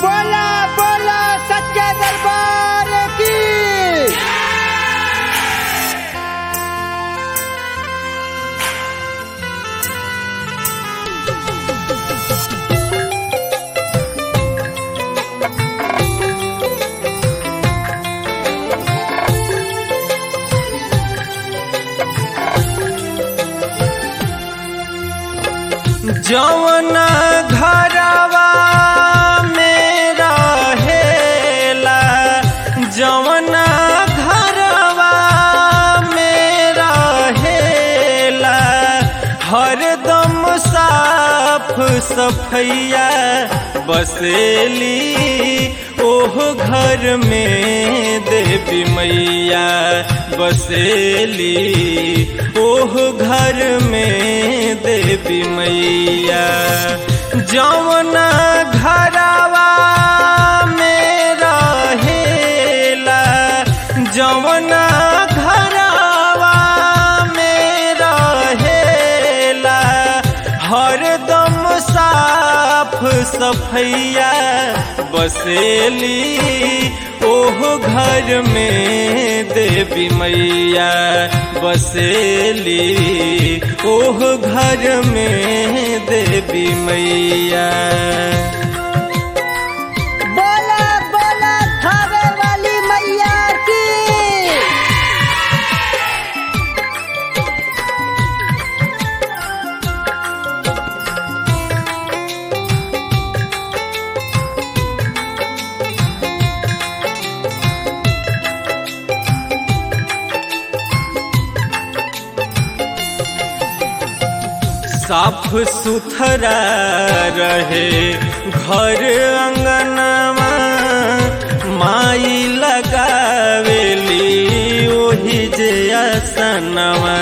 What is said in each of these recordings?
बोला बोला सच्चे दरबार की जौना घरवा में रहेला जौना घरवा में रहेला हरदम साफ सफैया बसेली ओह घर में देवी मैया बसेली ओह घर में देवी मैया जौना घरवा में रहेला जौना घरवा में रहेला हरदम साफ सफैया बसेली ओह घर में देवी मैया बसेली ओह घर में देवी मैया बोला बोला थावे वाली मैया की साफ सुथरा रहे घर अंगनवा माई लगावेली ओही जे असनवा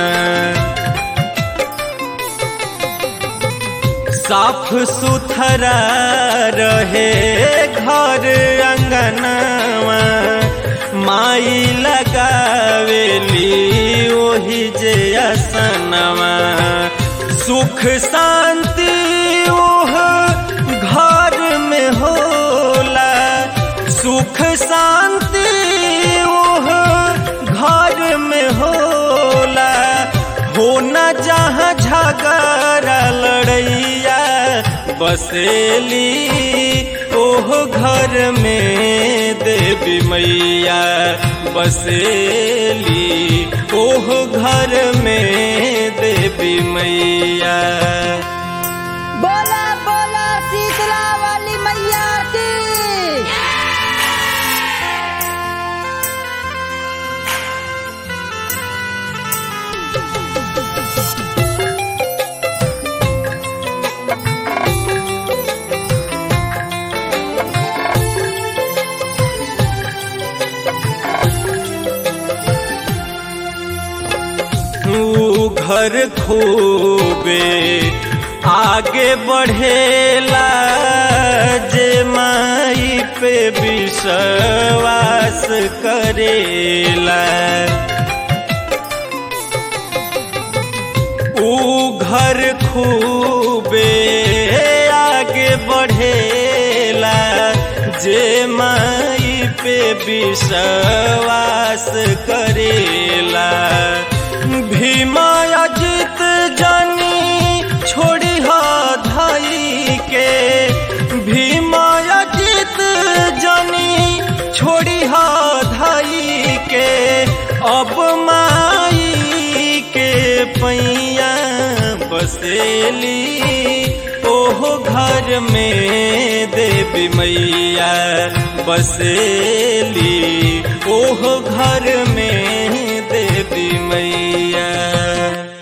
साफ सुथरा रहे घर अंगनवा माई लगावेली ओही जे असनवा सुख शांति ओह घर में होला सुख शांति ओह घर में होला हो न जहाँ झगड़ा लड़ैया बसेली ओह घर में देवी मैया बसेली ओह घर में देवी मैया बोला बोला शीतला वाली मैया की ऊ घर खूबे आगे बढ़ेला जे माई पे विश्वास करेला ऊ घर खूबे आगे बढ़ेला जे माई पे विश्वास करेला भीमा अजित जानी छोड़ी हा धाई के भीमा अजित जानी छोड़ी हा धाई के अब माई के पैया बसेली ओह घर में देवी मैया बसेली ओह घर में देवी मैया